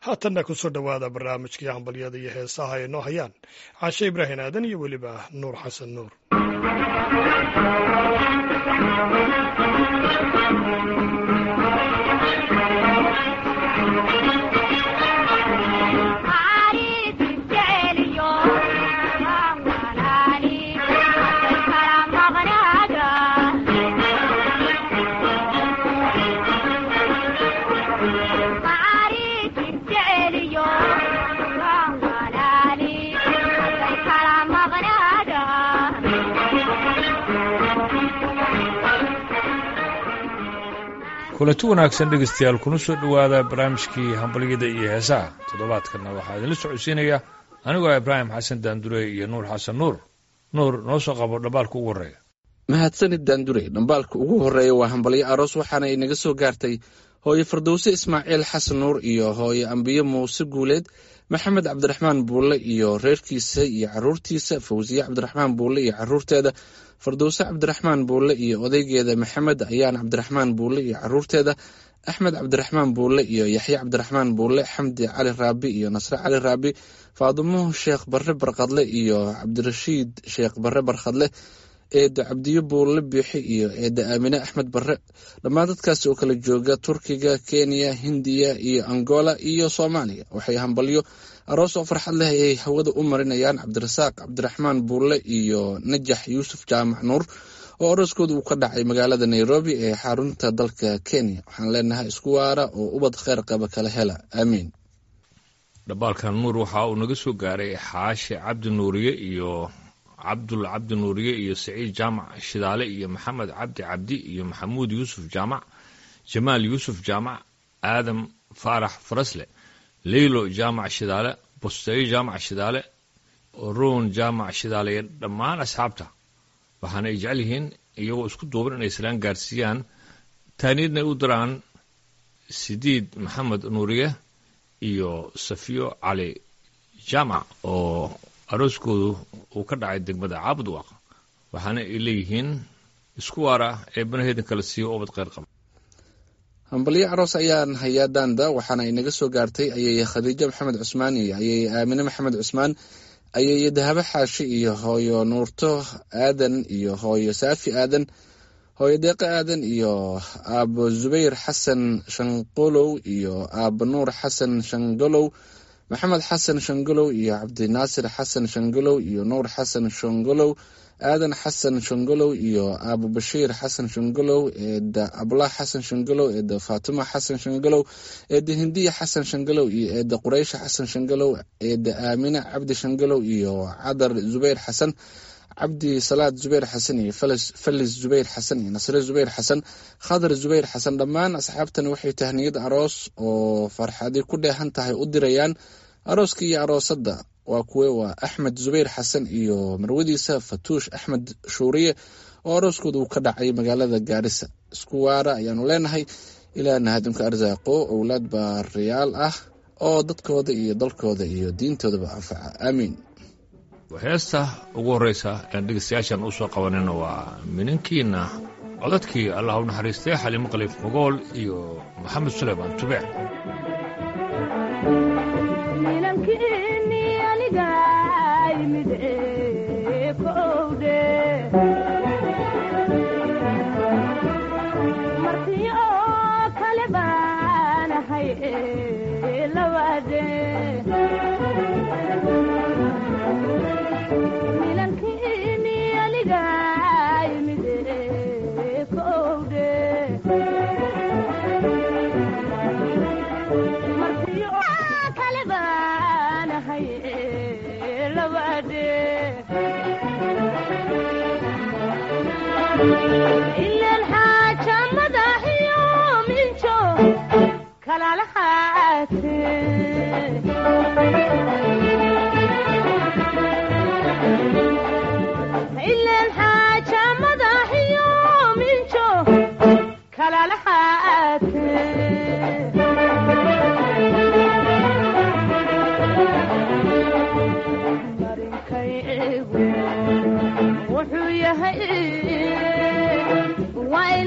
haatanna ku soo dhowaada barnaamijkii hambalyada iyo heesaha ay noo hayaan caashe ibraahim aadan iyo weliba nuur xasan nuur kulanti wanaagsan dhegeystayaal kuna soo dhowaada barnaamijkii hambalyada iyo heesaha toddobaadkanna waxaa idinla socodsiinaya anigoo ibraahim xasan daandure iyo nuur xasan nuur nuur noo soo qabo dhambaalka ugu horreeya mahadsanid daandure dhambaalka ugu horreeya waa hambalyo aroos waxaana inaga soo gaartay hooye fardowse ismaaciil xasan nuur iyo hooye ambiye muuse guuleed maxamed cabdiraxmaan buulle iyo reerkiisa iyo caruurtiisa fawsiye cabdiraxmaan buulle iyo caruurteeda fardowse cabdiraxmaan buulle iyo odaygeeda maxamed ayaan cabdiraxmaan buulle iyo caruurteeda axmed cabdiraxmaan buulle iyo yaxye cabdiraxmaan buulle xamdi cali raabi iyo nasre cali raabi faadumo sheekh barre barkadle iyo cabdirashiid sheekh barre barkhadle eeda cabdiyo buulle biixi iyo eeda aamine axmed barre dhammaan dadkaasi oo kala jooga turkiga kenya hindiya iyo angola iyo soomaaliya waxay hambalyo aroos oo farxad leh ayay hawada u marinayaan cabdirasaaq cabdiraxmaan buulle iyo najax yuusuf jaamac nuur oo arooskooda uu ka dhacay magaalada nairobi ee xarunta dalka kenya waxaan leenahay isku waara oo ubad kheyr qaba kala hela aamiin dhambaalkan nuur waxa uu naga soo gaaray xaashe cabdi nuuriye iyo cabdul cabdi nuuriye iyo saciid jaamac shidaale iyo maxamed cabdi cabdi iyo maxamuud yuusuf jaamac jamaal yuusuf jaamac aadam faarax farasle leylo jaamac shidaale busteyo jaamac shidaale roon jaamac shidaale iyo dhammaan asxaabta waxaana ay jecel yihiin iyagoo isku duuban inay islaan gaarsiiyaan taaniidna ay u diraan sidiid maxamed nuuriye iyo safiyo cali jaamac oo arooskoodu uu ka dhacay degmada caabudwaaq waxaana ay leeyihiin isku waara ee banaheedan kala siiyo ubad kheyr qaba hambalyo aroos ayaan hayaa daanda waxaana inaga soo gaartay ayay khadiijo maxamed cusmaan iyo ayay aamine maxamed cusmaan ayay dahabo xaashi iyo hooyo nuurto aadan iyo hooyo saafi aadan hooyo deeqo aadan iyo aabo zubayr xasan shanqolow iyo aabo nuur xasan shangolow maxamed xasan shangolow iyo cabdinaasir xasan shangolow iyo nuur xasan shangolow aadan xasan shangolow iyo abu bashiir xasan shangolow eeda ablah xasan shangolow eeda faatuma xasan shangolow eeda hindiya xasan shangolow iyo eeda quraysha xasan shangolow eeda aamina cabdi shangolow iyo cadar zubayr xasan cabdi salaad zubayr xasan iyo falis zubayr xasan iyo nasre zubayr xasan khadar zubayr xasan dhammaan asxaabtani waxay tahniyad aroos oo farxadi ku dheehan tahay u dirayaan arooska iyo aroosadda waa kuwe waa axmed zubayr xasan iyo marwadiisa fatuush axmed shuuriye oo arooskooda uu ka dhacay magaalada gaarisa isku waara ayaanu leenahay ilaahna hadimka arsaaqo owlaad baariyaal ah oo dadkooda iyo dalkooda iyo diintoodaba anfaca aamiin heesta ugu horreysa aan dhegeystayaashan u soo qabanayna waa minankiina codadkii allah u naxariistay xaliimo khaliif mogool iyo maxamed suleymaan tubeec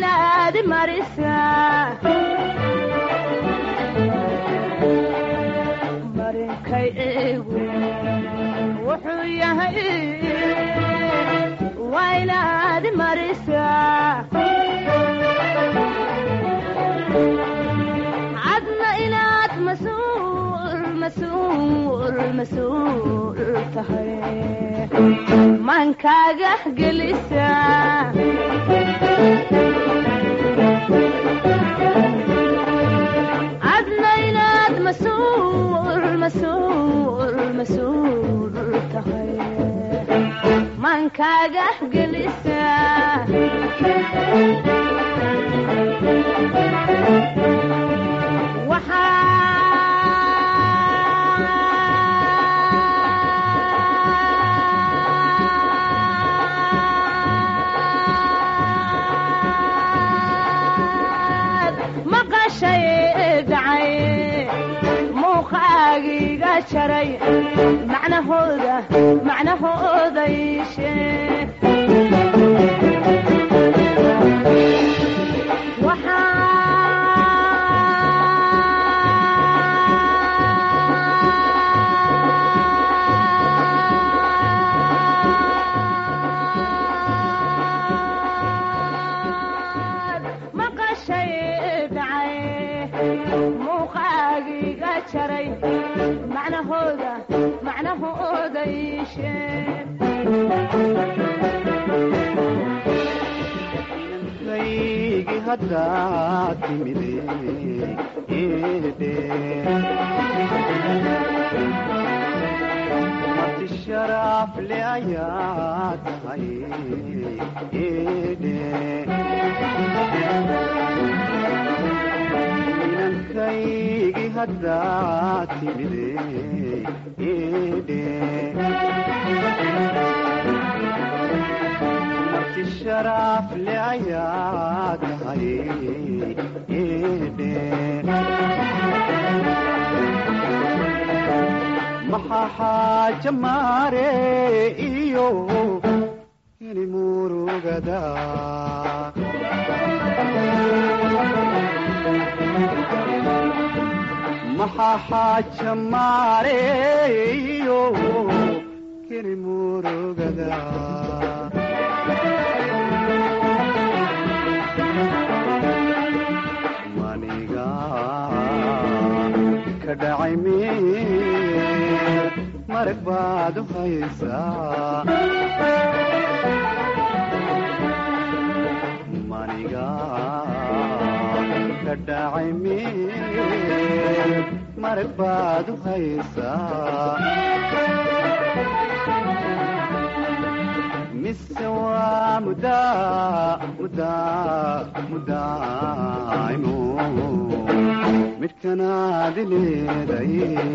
marisaa muraadkaygu wuxuu yahay waa inaad marisaa cadna inaad masuul masuul masuul tahay maankaaga gelisaa cadna inaad masuul masuul masuul tahay maankaaga gelisaa waxaad maqashay dhacay muuqaagiga jaray macnahooda macnahooda iishee waxaad maqashay dhacay muuqaagiga jaray macnahooda macnahooda iishee kaygi haddaad timide eedhe marti sharaaf le ayaa tahay eedhe inankaygi haddaad timide eedhe marti sharaaf le ayaa tahay eedhe maxaa xaaja maare iyo ini murugada maxaa xaaja maare iyo kini murugada maniga ka dhacay meel marag baad u haysaa maniga ka dhacay meel marag baad u haysaa mise waa mudaa mudaa mudaaimo midhkanaadi leeday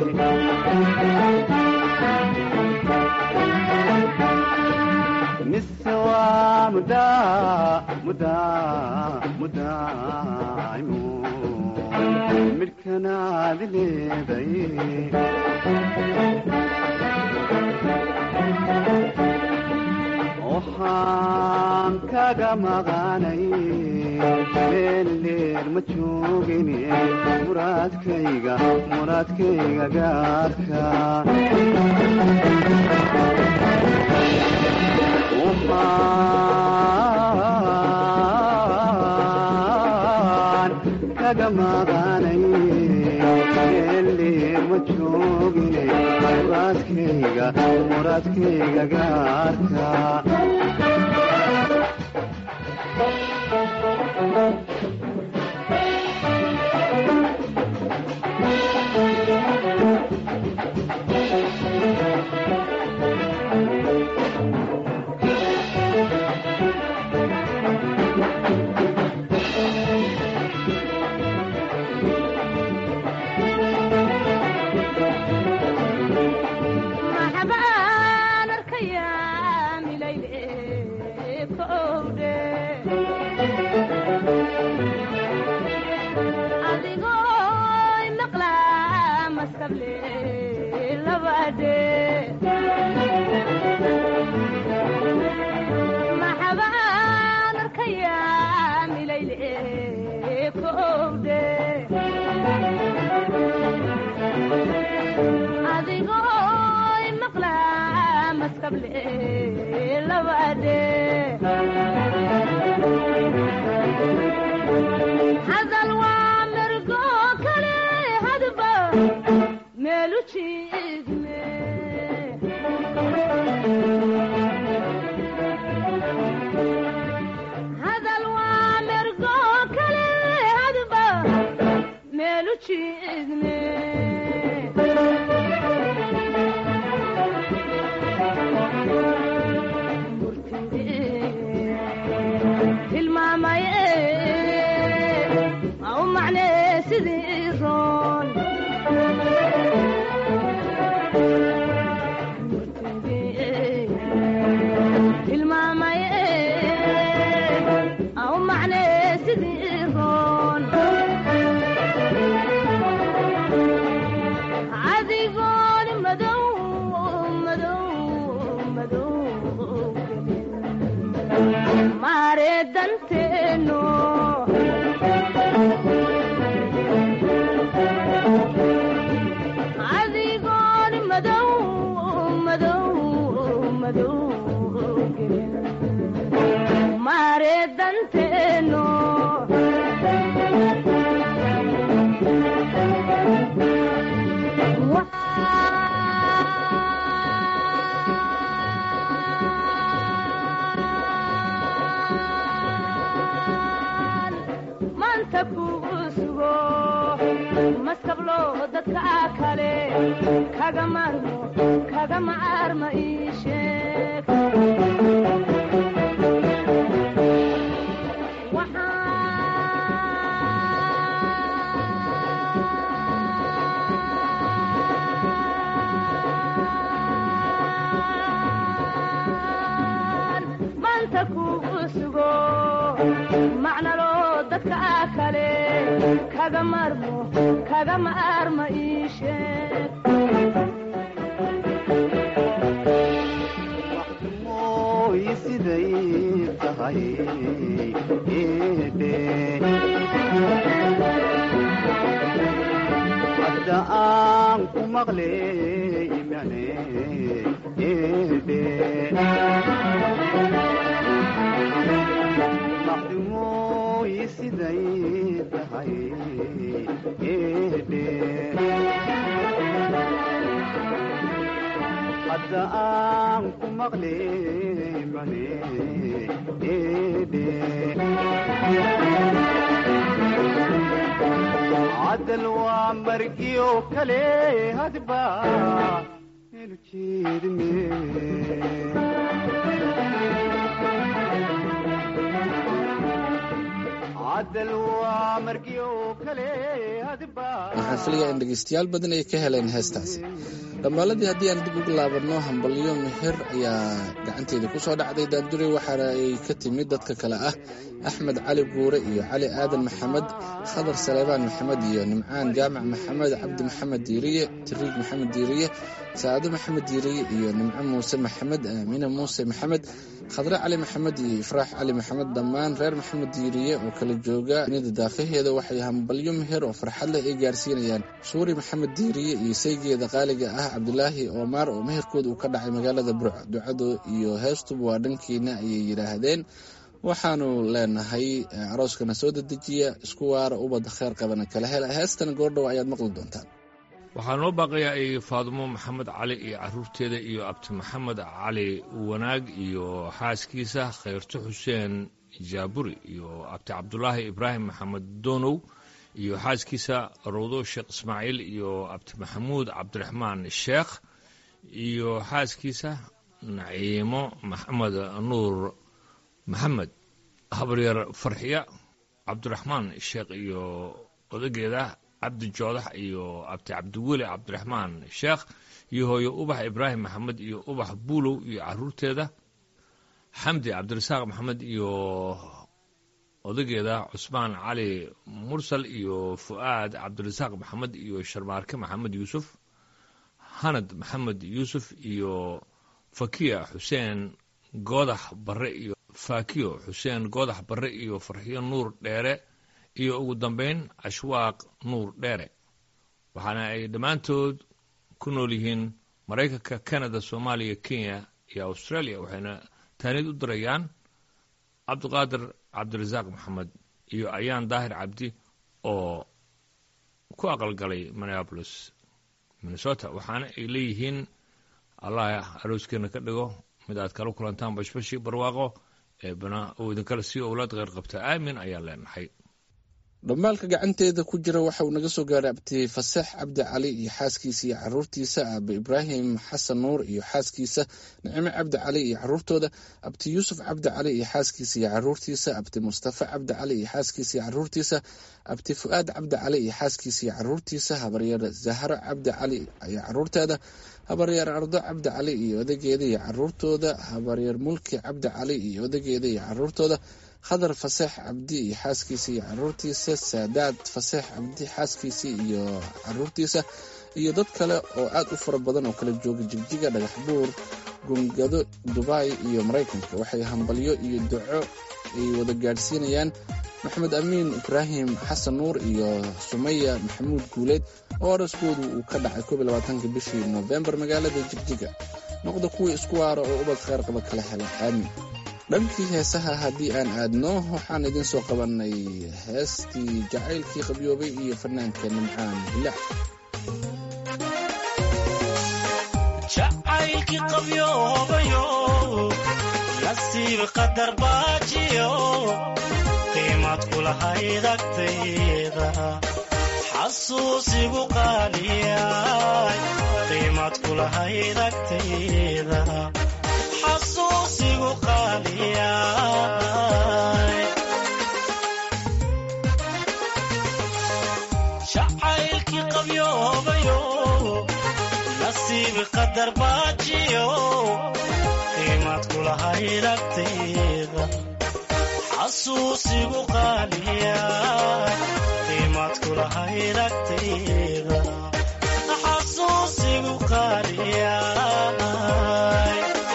mise waa mudaa mudaa mudaaimo midhkanaadi leeday waxaan kaga maqanay meeldheer ma joogine muraadkayga muraadkayga gaarka waxaan kaga maqanay meeldheer ma joogine muraadkayga muraadkayga gaarka maxbaan arkayaa milayle kowdhe adigoo maqlaa maskable labadhe maxbaan arkayaa milayle kowdhe maskable labadhe hadal waa mergo kale hadba meelu jiidme hadal waa mergo kale hadba meelu jiidme tilmaamay u macnee sidii roon tilmaamay u macnee sidii roon adigoon madow madow madow mare danteeno adigoon madow madow madow gelin mare danteeno maanta kugu sugo maskablo dadka kale kaga maarmo kaga maarma ii sheeg Waxaan maanta kugu sugo macnalo dadka kale kaga maarmo kaga maarma ii sheeg mooy siday tahay eedhe hadda aan ku maqley imane eedhe maxdumooy siday tahay eedhe hadda aan ku maqley mane eedhe cadal waa margiyo kale hadba elu jeedme cadal waa margiyo kale hadba waxaan filayaa in dhegaystayaal badan ay ka heleen heestaasi dhammaaladii haddii aan dib ugu laabanno hambalyo mihir ayaa gacanteeda ku soo dhacday daandure waxaana ay ka timid dadka kale ah axmed cali buure iyo cali aadan maxamed khadar saleebaan maxamed iyo nimcaan jaamac maxamed cabdi maxamed diiriye tiriig maxamed diiriye saado maxamed diiriye iyo nimco muuse maxamed aamina muuse maxamed khadre cali maxamed iyo ifraax cali maxamed dhammaan reer maxamed diiriye oo kala jooga nida daafaheeda waxay hambalyo meher oo farxad leh ay gaarsiinayaan suuri maxamed diiriye iyo saygeeda qaaliga ah cabdulaahi oomaar oo meherkooda uu ka dhacay magaalada burc ducadu iyo heestuba waa dhankiina ayay yidhaahdeen waxaanu leenahay arooskana soo dedejiya isku waara ubadda kheer qabana kala hela heestana goordhow ayaad maqli doontaan waxaa noo baaqayaa ay faadumo maxamed cali iyo caruurteeda iyo abti maxamed cali wanaag iyo xaaskiisa khayrto xuseen jaaburi iyo abti cabdulaahi ibraahim maxamed doonow iyo xaaskiisa rawdo sheekh ismaaciil iyo abti maxamuud cabdiraxmaan sheekh iyo xaaskiisa naciimo maxamed nuur maxamed habaryar farxiya cabdiraxmaan sheekh iyo odageeda cabdi joodax iyo abti cabdiweli cabdiraxmaan sheekh iyo hooyo ubax ibraahim maxamed iyo ubax buulow iyo caruurteeda xamdi cabdirasaaq maxamed iyo odageeda cusmaan cali mursal iyo fu'aad cabdirasaaq maxamed iyo sharmaarke maxamed yuusuf hanad maxamed yuusuf iyo fakiya xuseen goodax barre iyo fakiyo xuseen goodax barre iyo farxiyo nuur dheere iyo ugu dambayn ashwaaq nuur dheere waxaana ay dhammaantood ku nool yihiin maraykanka canada soomaaliya kenya iyo australia waxayna taanid u dirayaan cabdiqaadir cabdirasaaq maxamed iyo ayaan daahir cabdi oo ku aqalgalay minneapolis minnesota waxaana ay leeyihiin allah arooskeena ka dhigo mid aad kala kulantaan bashbashii barwaaqo ee bana uu idinkala sii owlaad kheyr qabta aamin ayaan leenahay dhammaalka gacanteeda ku jira waxa uu naga soo gaaray abti fasax cabdi cali iyo xaaskiisa iyo caruurtiisa aabe ibraahim xasan nuur iyo xaaskiisa nicime cabdi cali iyo caruurtooda abti yuusuf cabdi cali iyo xaaskiisa iyo caruurtiisa abti mustafa cabdi cali iyo xaaskiisa iyo caruurtiisa abti fu-aad cabdi cali iyo xaaskiisa iyo caruurtiisa habaryar zahro cabdi cali iyo caruurteeda habaryar ardo cabdi cali iyo odageeda iyo caruurtooda habaryar mulki cabdi cali iyo odageeda iyo caruurtooda khadar faseex cabdi iyo xaaskiisa iyo caruurtiisa saadaad faseex cabdi xaaskiisa iyo caruurtiisa iyo dad kale oo aad u fara badan oo kala jooga jigjiga dhagax buur gungado dubai iyo maraykanka waxay hambalyo iyo duco ay wada gaadhsiinayaan maxamed amiin ibraahim xasan nuur iyo sumaya maxamuud guuleed oo araskoodu uu ka dhacay koob iyo labaatanka bishii noofembar magaalada jigjiga noqda kuwii isku waara oo ubad kheyr qaba kala hela aamin dhankii heesaha haddii aan aadno waxaan idiin soo qabanay heestii jacaylkii qabyoobay iyo fanaanka nimcaan bilaac jacaylkii qabyoobayo nasiib qadar baajiyo qiimad kulahayd agtayda xasuusigu qaaliyay qiimad kulahayd agtayda xasuusigu qaaliyay jacaylkii qabyoobayo nasiib qadar baajiyo qiimad kulahayd agtayda xasuusigu qaaliyay qiimad kulahayd agtayda xasuusigu qaaliyay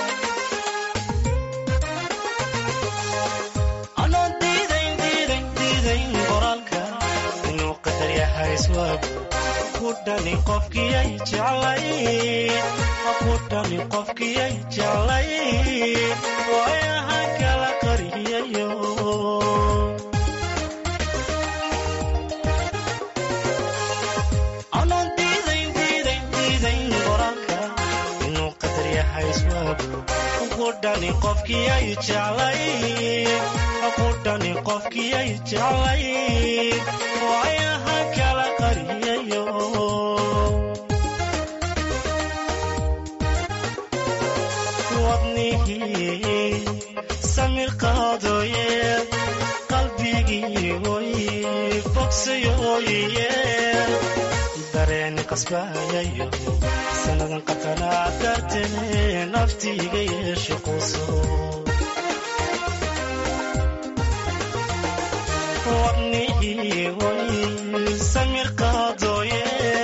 anoon diidayn diidayn diidayn qoraalka inuu qadar yahay iswaagu ku dhani qofkiyay jeclay ku dhani qofkiyay jeclay waayahan kala qariyayo anoon diidayn diidayn diidayn qoraalka inuu qadar yahay iswaagu ku dhani qofkiyay jeclay ku dhani qofkiyay jeclay waayahan kala qariyayo wadnihii samir qaadooye qalbigii oy bogsayooye dareen qasbayayo sannadan qatanaa dartee naftiiga yeeshe quso wadnihii oy samir qaadooye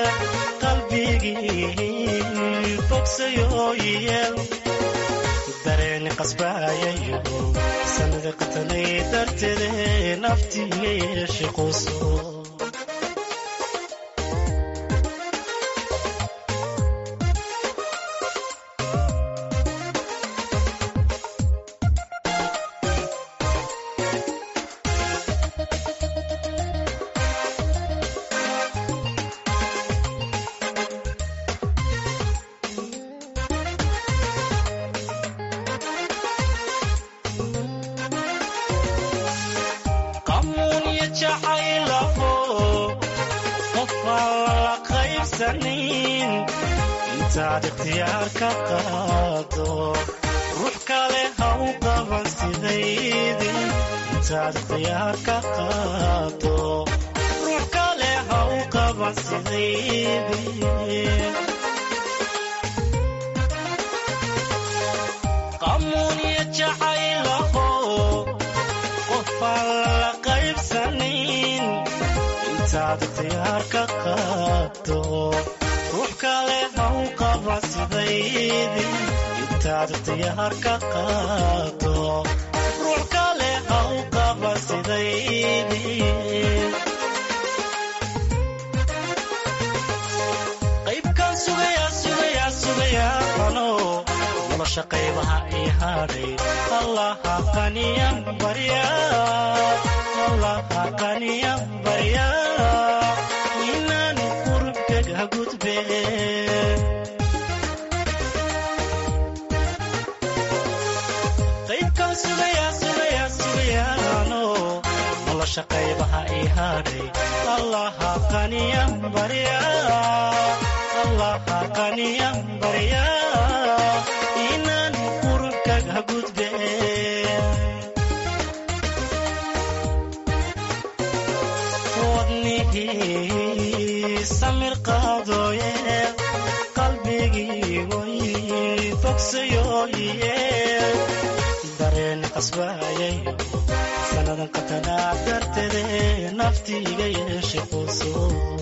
qalbigii bogsayooye dareeni qasbayayo sanada qatanay darteede naftiiga yeeshe quso qamuun iyo jacaylafo qofaan lala qaybsanin intaad ikhtiyaar ka qaado ruux kale ha u qaban sidaydii intaad ikhtiyaar ka qaado ruux kale ha u qaban sidaydii qamuun iyo jacaylaho qofaan lala qaybsanin intaad ikhtiyaar ka qaado ruux kale ha u qaba sidaydii intaad ikhtiyaar ka qaado ruux kale ha u qaba sidaydii qaybkaan sugayaa sugayaa sugayaa ano nolosha qaybaha ii hadhay allaha qaniyan barya allaha qaniyan barya inaan qurubkaga gudbe qaybkaan sugaya sugaya sugayaano nolosha qaybaha ii hadhay allaha qaniyan barya allaha qaniyan barya inaan qurubkaga gudbe wadnihii samir qaadooye qalbigii way bogsayoye dareen qasbaayay sanadan qatanaa dartede naftiiga yeeshe quuso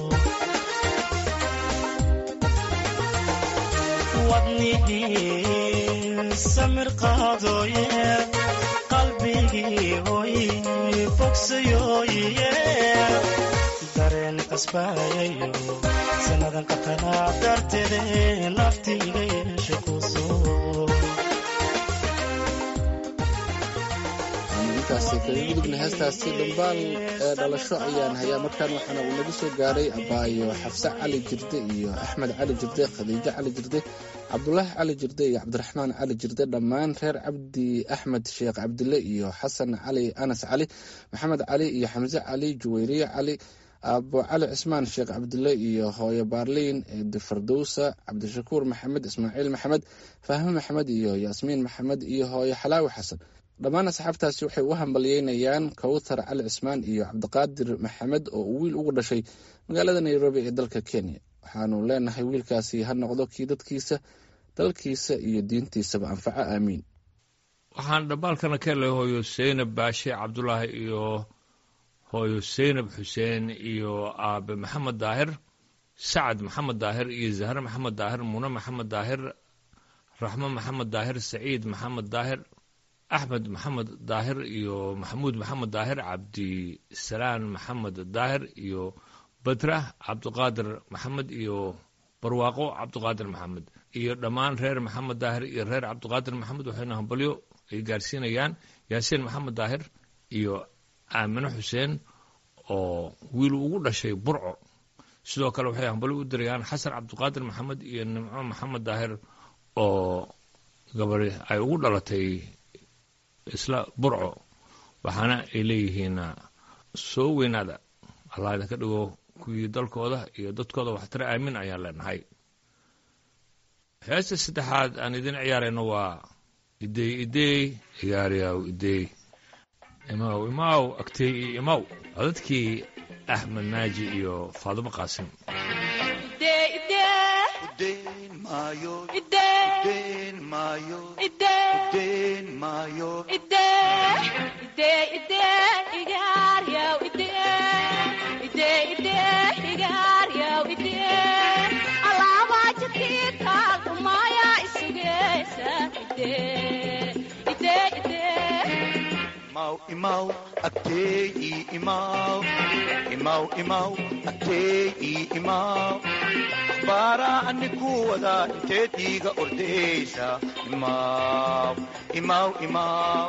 wadnihii samir qaadooye qalbigii hoy bogsayoye dareen qasbaayayo sanadan qatanaa dartede naftiiga yeeshe quuso aanu intaasi kaga gudubna heestaasi dhambaal ee dhalasho ayaan hayaa markaan waxaana uu naga soo gaaray abaayo xafse cali jirde iyo axmed cali jirde khadiijo cali jirde cabdulaahi cali jirde iyo cabdiraxmaan cali jirde dhammaan reer cabdi axmed sheekh cabdille iyo xasan cali anas cali maxamed cali iyo xamse cali juwayriye cali aabo cali cismaan sheekh cabdille iyo hooyo baarliin eedi fardowsa cabdishakuur maxamed ismaaciil maxamed fahme maxamed iyo yaasmiin maxamed iyo hooyo xalaawi xasan dhammaan asxaabtaasi waxay u hambalyeynayaan kowthar cali cismaan iyo cabdiqaadir maxamed oo uu wiil ugu dhashay magaalada nairobi ee dalka kenya waxaanu leenahay wiilkaasi ha noqdo kii dadkiisa dalkiisa iyo diintiisaba anfaco aamiin waxaan dhambaalkana ka helay hooyo seynab baashe cabdulaahi iyo hooyo seynab xuseen iyo aabe maxamed daahir sacad maxamed daahir iyo zahre maxamed daahir mune maxamed daahir raxmo maxamed daahir saciid maxamed daahir axmed maxamed daahir iyo maxamuud maxamed daahir cabdisalaan maxamed daahir iyo badrah cabdiqaadir maxamed iyo barwaaqo cabdiqaadir maxamed iyo dhammaan reer maxamed daahir iyo reer cabdiqaadir maxamed waxayna hambalyo ay gaarsiinayaan yaasiin maxamed daahir iyo aamine xuseen oo wiil ugu dhashay burco sidoo kale waxay hambalyo u dirayaan xasan cabdiqaadir maxamed iyo nimco maxamed daahir oo gabari ay ugu dhalatay isla burco waxaana ay leeyihiin soo weynaada allah idinka dhigo kuwii dalkooda iyo dadkooda waxtare aamin ayaan leenahay heesta saddexaad aan idin ciyaarayno waa idey idey ciyaaryaw idey imaw imaw agtey iyo imaw codadkii axmed naaji iyo faadimo qaasim Udeen maayo, udeen maayo, udeen maayo. Imaw, imaw, agteey imaw. Imaw, imaw, agteey imaw. Bara ani ku wada inteed iiga ordeysa. Imaw, imaw, imaw.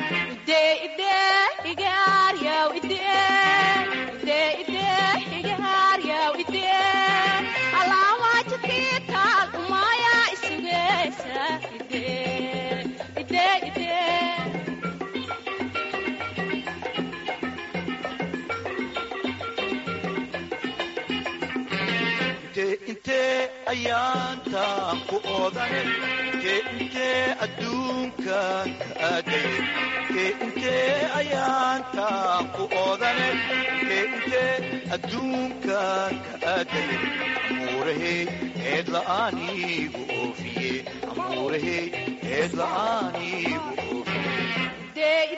Intee intee ayaantaan ku oodane intee intee adduunkan ka aadaya intee intee ayaantaan ku oodane intee intee adduunkan ka aadaya amuurahey eed la'aaniigu oofiye amuurahey eed la'aaniigu oofiye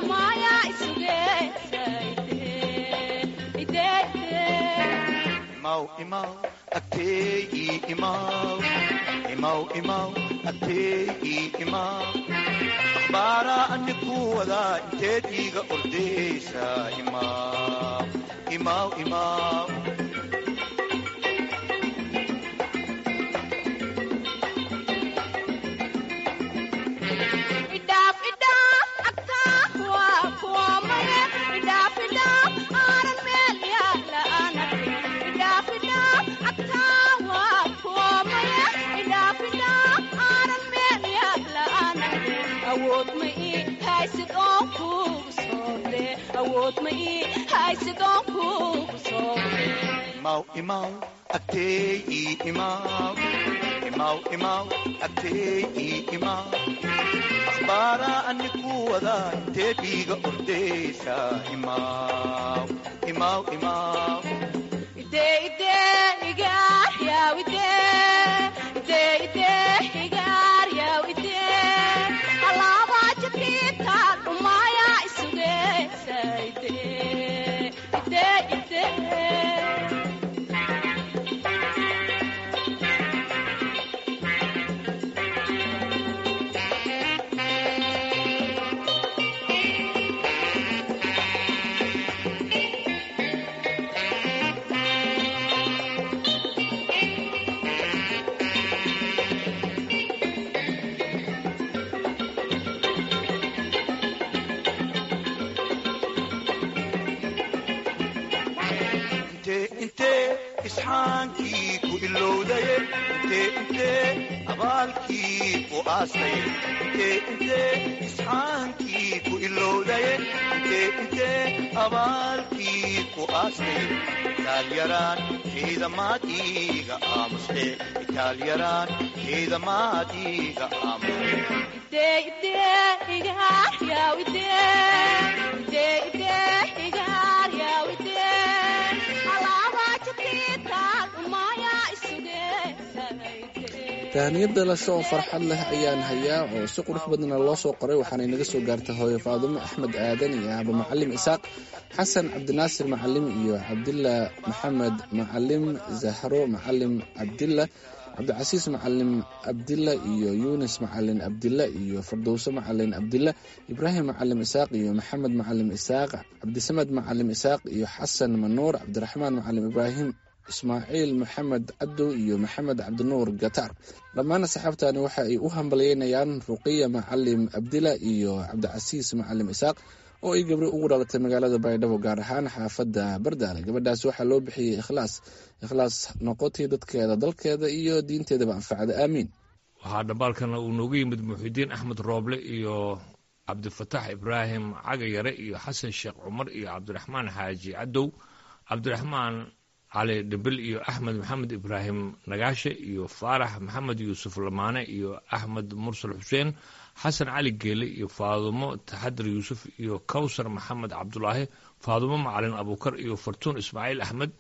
imaw imaw imaw agteegii imaw imaw imaw agteegii imaw akhbaaraa ani ku wadaa inteed iiga ordaysa imaw imaw imaw idhaaf idhaaf agtaa waa kuwa maya idhaaf idhaaf aanan meel yaala aanarkin idhaaf idhaaf agtaa waa kuwa maya idhaaf idhaaf aanan meel yaala aanarkin awood ma ii haysid oon kuugu soodhe awood ma ii haysid oon kuugu soodhe imaw imaw agteegii imaw imaw imaw agteegii imaw akhbaaraa ani ku wadaa inteed iiga ordaysa imaw imaw imaw ide ide igaar yaw ide ide ide igaar yaw ide alaaba jabkiita dhumaya isugeysa ide ide ide intee intee isxaankii ku ilowdaye intee intee abaalkii ku aastaye intee intee isxaankii ku ilowdaye intee intee abaalkii ku aastaye itaalyaraan ciidamaad iiga aamuste itaalyaraan ciidamaad iiga aamuste ide ide igaar yaw ide ide ide igaar yaw ide alaaba jabkiita dhumaya isugeysa ide tahaniyad dhalasho oo farxad leh ayaan hayaa oo si qurux badana loo soo qoray waxaana inaga soo gaartay hooyo faadumo axmed aadan iyo aaba macalim isaaq xasan cabdinaasir macalim iyo cabdilla maxamed macalim zahro macalim cabdilla cabdicasiis macalin abdilla iyo yunis macalin abdilla iyo fardowso macalin abdilla ibraahim macalim isaaq iyo maxamed macalim isaaq cabdisamed macalim isaaq iyo xasan manuur cabdiraxmaan macalim ibraahim ismaaciil maxamed cadow iyo maxamed cabdinuur gataar dhammaan asxaabtani waxa ay u hambalyeynayaan ruqiya macalim abdila iyo cabdicasiis macalim isaaq oo ay gabri ugu dhalatay magaalada baydhabo gaar ahaan xaafadda bardaale gabadhaas waxaa loo bixiyey ikhlaas ikhlaas noqotay dadkeeda dalkeeda iyo diinteedaba anfacda aamiin waxaa dhambaalkana uu noogu yimid muxidiin axmed rooble iyo cabdifataax ibraahim cagayare iyo xasan sheekh cumar iyo cabdiraxmaan xaaji cadow cabdiraxmaan cali dhibil iyo axmed maxamed ibraahim nagaashe iyo faarax maxamed yuusuf lamaane iyo axmed mursal xuseen xasan cali geele iyo faadumo taxadir yuusuf iyo kawsar maxamed cabdulaahi faadumo macalin abuukar iyo fartuun ismaaciil axmed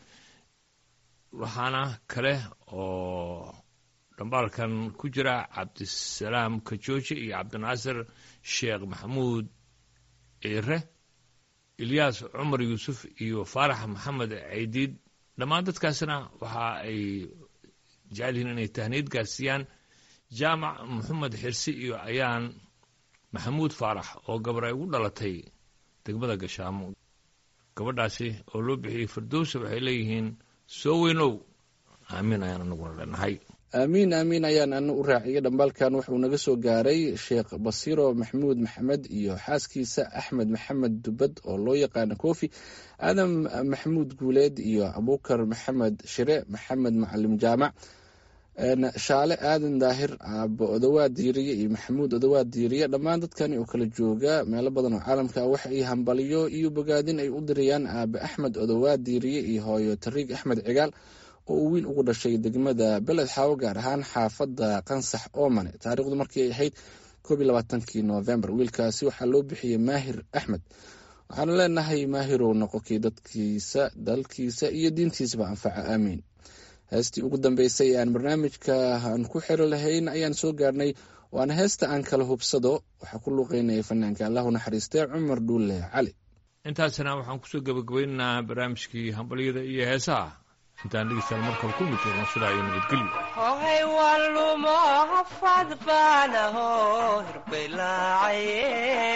waxaana kale oo dhambaalkan ku jira cabdisalaam kajooje iyo cabdinaasir sheekh maxamuud ciire ilyaas cumar yuusuf iyo faarax maxamed caydiid dhammaan dadkaasna waxa ay jecel yihiin inay tahniyad gaarsiiyaan jaamac maxamed xirsi iyo ayaan maxamuud faarax oo gabar ay ugu dhalatay degmada gashaamo gabadhaasi oo loo bixiyey firdowsa waxay leeyihiin soo weynow aamiin ayaan anaguna leenahay aamiin aamiin ayaan ana u raaciyay dhambaalkan wuxuu naga soo gaaray sheekh basiiro maxamuud maxamed iyo xaaskiisa axmed maxamed dubad oo loo yaqaano kofi aadam maxamuud guuleed iyo abuukar maxamed shire maxamed macalim jaamac shaale aadan daahir aabo odawaad diiriye iyo maxamuud odawaad diiriye dhammaan dadkani oo kala jooga meelo badan oo caalamka waxa ay hambaliyo iyo bogaadin ay u dirayaan aabe axmed odawaad diiriye iyo hooyo tariig axmed cigaal oo uu wiil ugu dhashay degmada beled xaawo gaar ahaan xaafadda qansax oomane taariikhdu markii ay ahayd koob iyo labaatankii noofembar wiilkaasi waxaa loo bixiyey maahir axmed waxaanu leenahay maahirow noqokii dadkiisa dalkiisa iyo diintiisaba anfaca aamiin heestii ugu dambeysay ee aan barnaamijka aan ku xiri lahayn ayaan soo gaarnay waana heesta aan kala hubsado waxaa ku luuqeynaya fanaanka allahu naxariistee cumar dhuulle cali intaasna waxaan kusoo gebagabaynaynaa barnaamijkii hambalyada iyo heesaha intaan dhegeystayaal markaba ku mid jirno sidaa iyo nabadgelyo hohay walumo hafad baanaho hirbelaacaye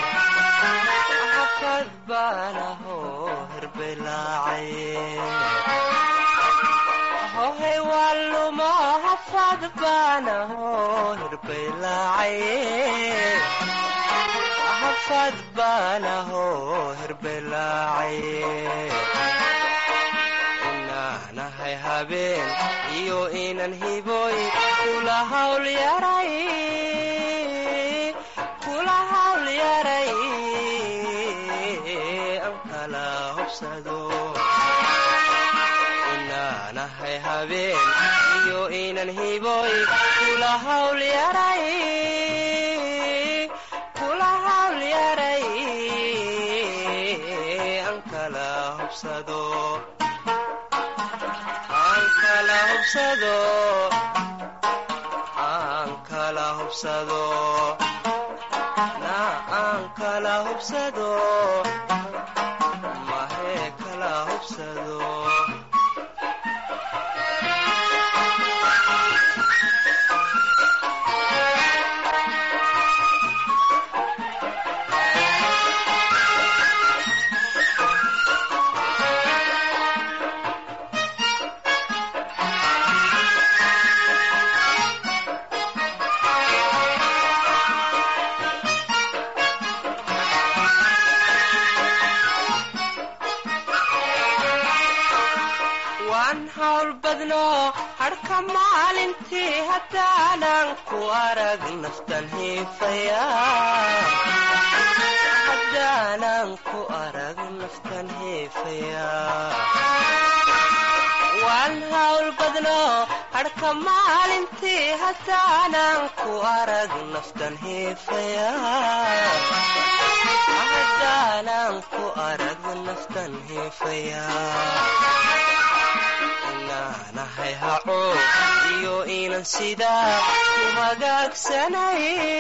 hafad baanaho hirbelaacaye hohay walumo hafad baanaho hirbelaacaye hafad baanaho hirbelaacaye inaanahay habeen iyo inan hiboy kula hawl yaray kula hawl yaray an kala hobsado inaanahay habeen iyo inan hiboy kula hawl yaray kula hawl yaray an kala hobsado aan kala hubsado aan kala hubsado na aan kala hubsado mahee kala hubsado waan hawl badno hadhka maalintii haddaanan ku arag naftan hiifaya haddaanan ku arag naftan hiifaya waan hawl badno hadhka maalintii haddaanan ku arag naftan hiifaya haddaanan ku arag naftan hiifaya inaanahay haco iyo inan sidaa ku hagaagsanay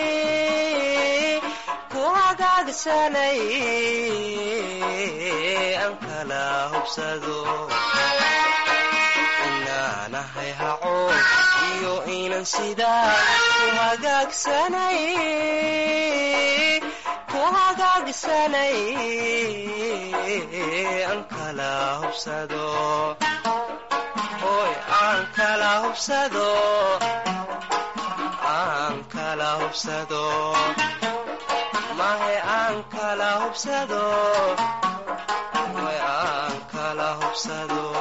ku hagaagsanay an kala hubsado inaanahay haco iyo inan sidaa ku hagaagsanay ku hagaagsanay an kala hubsado hoy aan kala hubsado aan kala hubsado mahe aan kala hubsado hoy aan kala hubsado